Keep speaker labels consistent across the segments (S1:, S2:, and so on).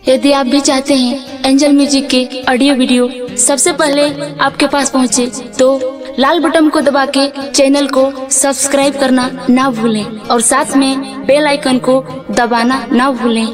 S1: यदि आप भी चाहते हैं एंजल म्यूजिक के ऑडियो वीडियो सबसे पहले आपके पास पहुंचे, तो लाल बटन को दबा के चैनल को सब्सक्राइब करना ना भूलें और साथ में बेल आइकन को दबाना ना भूलें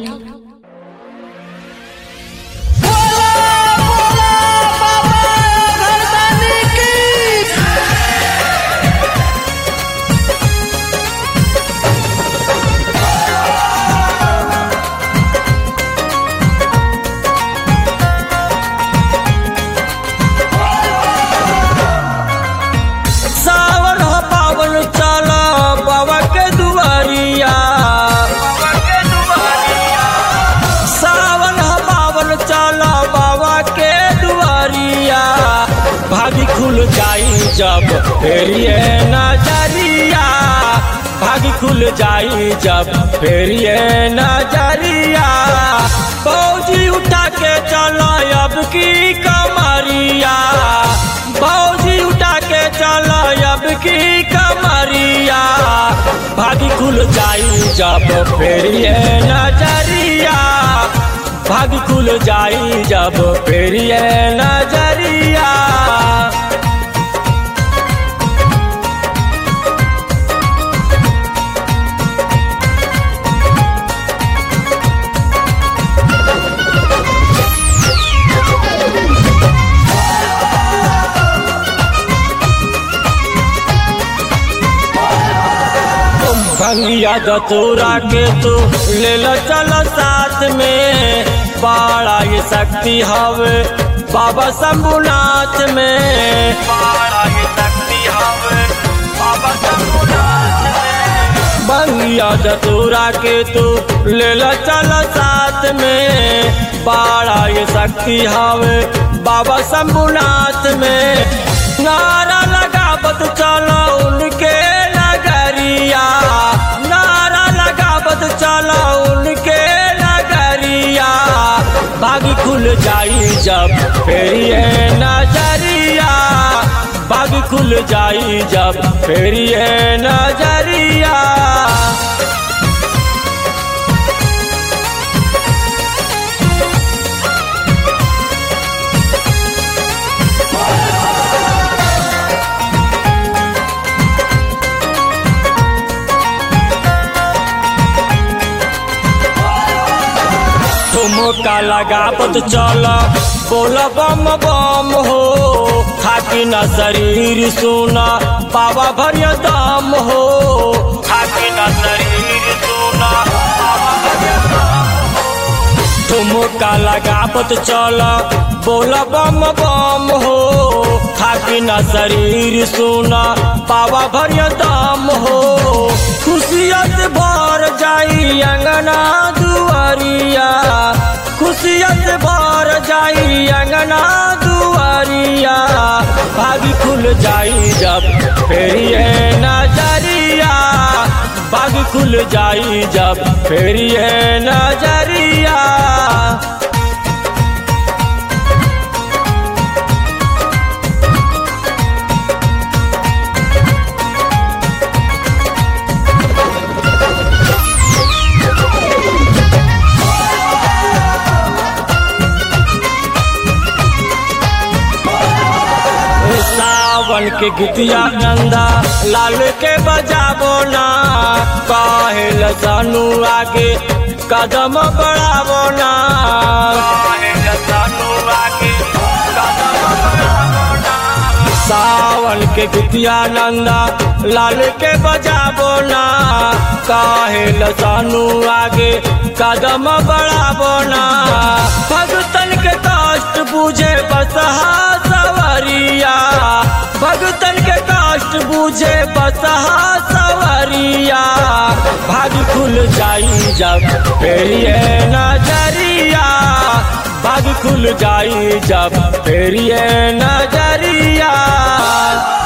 S2: सावन हो पावन चलो बाबा के दुआरिया सावन हो पावन चलो बाबा के दुआरिया भागी खुल जाई जब फेरिए नजरिया भागी खुल जाई जब फेरिए नजरिया फौजी उठा के चलो अब की कमरिया फौजी उठा के चलो अब की कमरिया भागी खुल जाई जब फेरिए नजरिया भागी खुल जाई जब फेरिए नजरिया भंगिया दतूरा के तू ले लो चलो साथ में बड़ा ये शक्ति हवे बाबा शंभुनाथ में बड़ा ये शक्ति हवे बाबा शंभुनाथ में भंगिया दतूरा के तू ले लो चलो साथ में बड़ा ये शक्ति हवे बाबा शंभुनाथ में नारा लगावत चलो उनके नगरिया नारा लगावत चलो उनके नगरिया बागी खुल जाई जब फेरिए नजरिया बागी खुल जाई जब फेरिए नजरिया ठुमका लगावत चल बोल बम बम हो थाकी न शरीर सुना बाबा भरिया दाम हो थाकी न शरीर सुना बाबा भरिया दाम हो। ठुमका लगावत चल बोल बम बम हो थाकी न शरीर सुना बाबा भरिया दाम हो खुशियत भर जाई अंगना दुआरिया खुशियत भर जाई अंगना दुआरिया भागी खुल जाई जब फेरिए नजरिया भागी खुल जाई जब फेरिए नजरिया सावन के गीतिया नंदा लाल के बजाबो ना काहेल सानू आगे कदम बढ़ाबो ना काहेल सानू आगे कदम बढ़ाबो ना सावन के गीतिया नंदा लाल के बजाबो ना काहेल सानू आगे कदम बढ़ाबो ना भगतन के कष्ट बुझे बसहा सवरिया भगतन के कष्ट बुझे बसहा सवरिया भाग खुल जाई जब फेरिए नजरिया भाग खुल जाई जब फेरिए नजरिया